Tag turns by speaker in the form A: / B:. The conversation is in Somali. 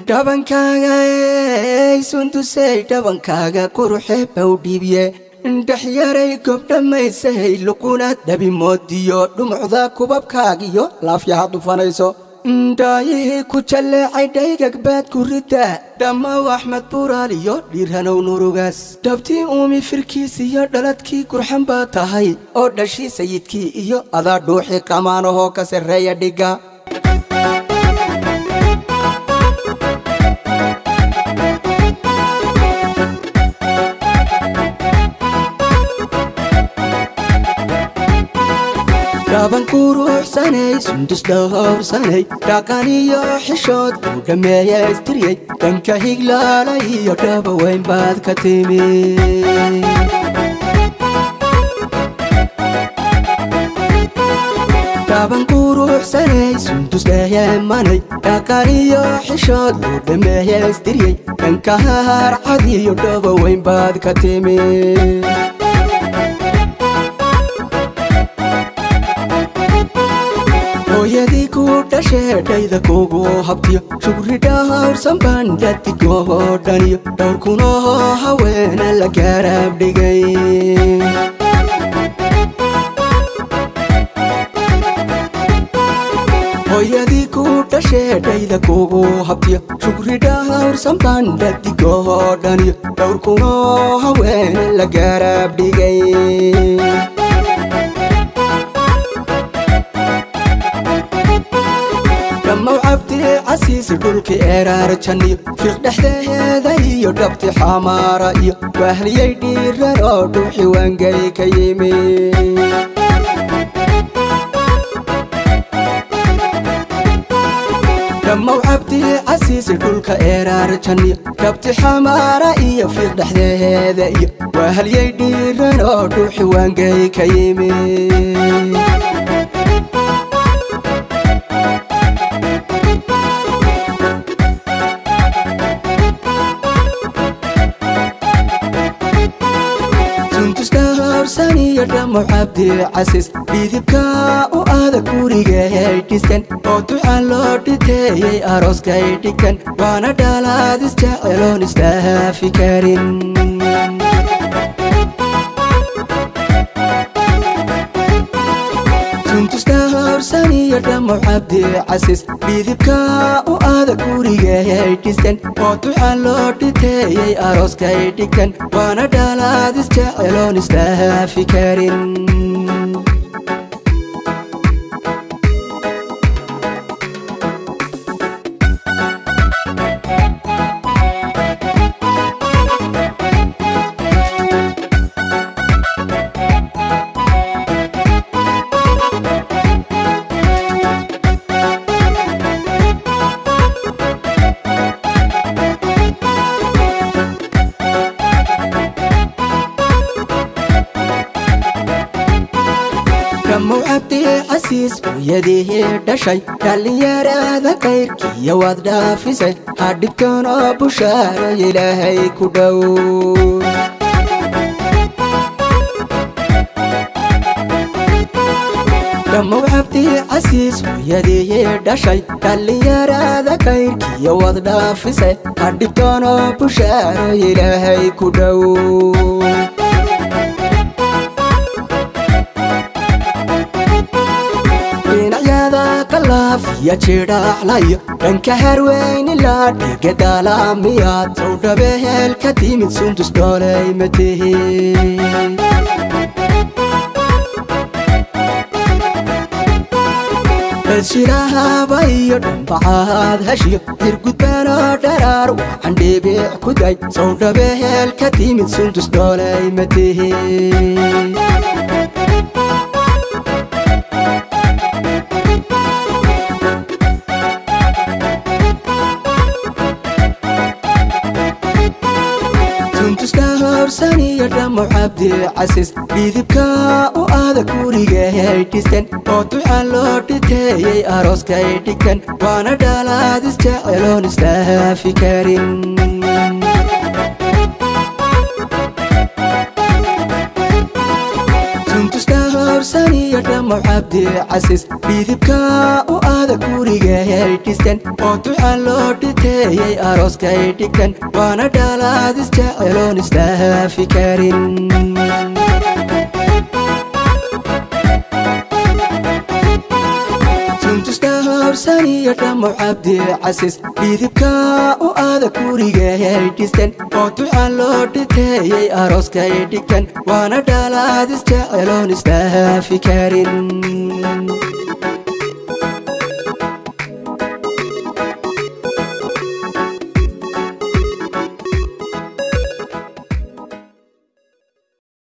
A: dhabankaaga ey sundusey dhabankaaga quruxee bau dhiibye indhaxyaray gobdhamaysay luquna dhabimoodiyo dhumucda kubabkaagiyo laafyaha dhufanayso ndaayihii ku jalleecay dhaygagbaad ku ridda dhammaw axmed buuraal iyo dhiirhanow nurugaas dhabtii uumi firkiis iyo dhaladkii gurxan baa tahay oo dhashii sayidkii iyo adaa dhuuxii qamaanahoo ka sarreeya dhigga dhaban quruxsanay sundus dhowrsanay dhaqan iyo xishood uu dhammeeyaystiriyey dhanka higlaala iyo dhaba weyn baad ka timi dhaban quruxsanay sundus dheeyeemanay dhaqan iyo xishood uu dhammeeyaystiriyey dhanka harcad iyo dhaba weyn baad ka timi hooyadii ku dhashee dhayda kugu habtiyo shugri dhahawrsan baan dhadigoo dhaniyo dhowr kunoo haweena la gaaraab dhigay hooyadii ku dhashee dhayda kugu habtiyo shugri dhahawrsan baan dhadigoo dhaniyo dhowr kunoo haweena la gaaraab dhigay dhammaw cabdi casiisi dhulki eeraar janniyo fiiq dhexdeheeda iyo dhabti xamaara iyo waahliyay dhiiran oo dhuuxi waangay ka yimi dhammaw cabdi casiisi dhulka eeraar janniyo dhabti xamaara iyo fiiq dhexdeheeda iyo waahliyay dhiiran oo dhuuxi waangay ka yimi iyo dhamo cabdi casiis dhidibka u aada gurigay dhiskan oo duca loo dhiteeyey arooskay dhigan waana dhalaadis jeceloon isdhaafi karin suntuska horsan iyo dhamo cabdi casiis dhidibka u aada gurigay dhiskan oo duca loo dhiteeyey arooskay dhigan waana dhalaadis jeceloon isdhaafi karin dhammow cabdi casiis hooyadii dhashay dhallinyarada kayrkiiyo waad dhaafisay hadhibkan oo bushaaro ilaahay ku dhow dhammow cabdi casiis hooyadii dhashay dhallinyarada kayrkiiyo waad dhaafisay hadhibkan oo bushaaro ilaahay ku dhow ya jidhaaxlayo dhanka harweyni laa dhiga daalamiyaad sow dhabeheel ka timid sundus dhoolay matehe shirahaba iyo dhambacaad heshiyo hirgudbanoo dharaar waxaan dhibic ku day sow dhabeheel ka timid sundus dhoolay matehe iyo dhamo cabdi casiis dhidibka u aada gurigay dhiskan oo duca loo dhiteeyey arooskay dhigan waana dhalaadis jeceloon isdhaafi karin dhowrsan iyo dhammow cabdi casiis dhidibka u aada gurigay dhistan oo duca loo dhiteeyey arooskay dhigtan waana dhalaad isjeceloon isdhaafi karin suntusdhowrsan iyo dhammow cabdi casiis dhidibka u aada gurigay dhistan oo duca loo dhiteeyey arooskay dhigtan waana dhalaad isjeceloon isdhaafi karin